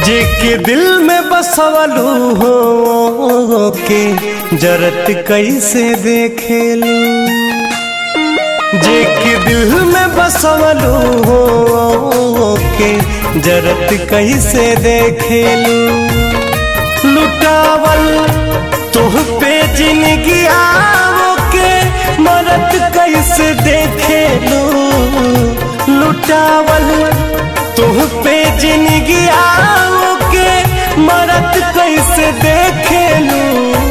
जे के दिल में बसवलू हो के जरत कैसे देखेलू जे के दिल में बसवलू हो के जरत कैसे देखेलू लुटावल तुह पे जिंदगी आओ के मरत कैसे देखेलू लुटावल तुह पे जिंदगी आओ के मरत कैसे देखेलू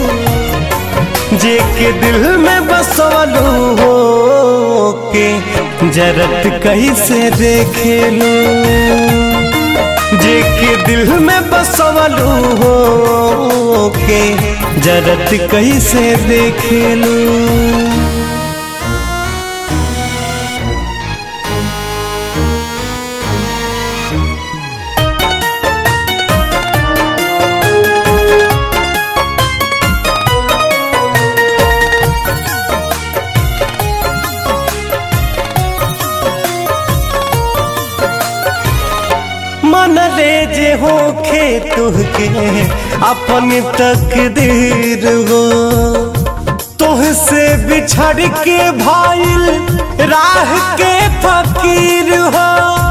जे के दिल में बसवलू हो के जरत कैसे देखेलू जे के दिल में बसवलू हो के जरत कैसे देखेलू मन रे जे हो खे तुहके अपन तकदीर हो तुह से बिछड़ के भाईल राह के फकीर हो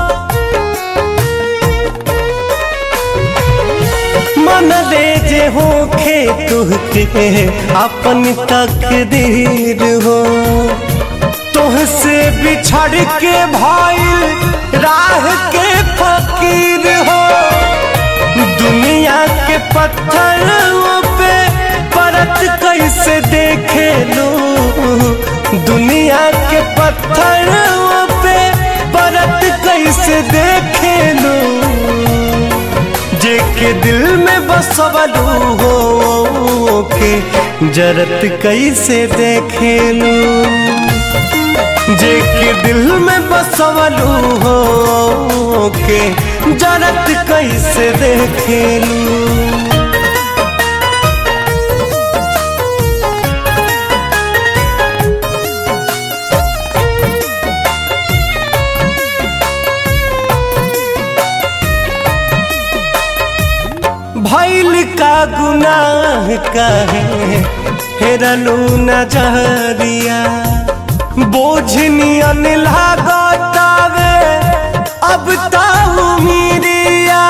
मन रे जे हो खे तुहके अपन तकदीर हो तुह से बिछड़ के भाईल राह के फकीर हो दुनिया के पत्थरों पे परत कैसे देखे लो दुनिया के पत्थरों पे परत कैसे देखे लो जे के दिल में बसवलू हो के जरत कैसे देखे लो जे के दिल में बसवलू हो के जरत कैसे देखेलू भैल का गुनाह कहे हेरलू नजरिया बोझनियन लागतावे अब ताऊ मीरिया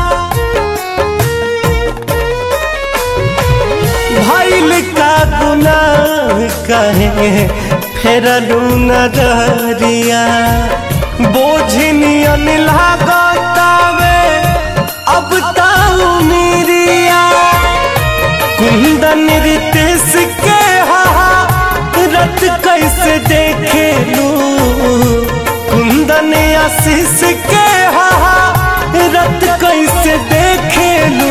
भैल का गुनाह कहे फेरलू नजरिया बोझनियन लागतावे अब ताऊ मीरिया कुंदन रितेश के हा रत कैसे देखे लू कुंदन आशीष के हा रत कैसे देखे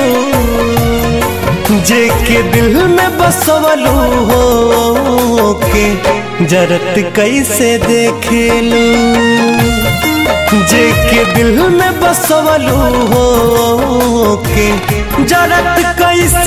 लू जे के दिल में बसवलू हो के जरत कैसे देखे लू जे के दिल में बसवलू हो के जरत कैसे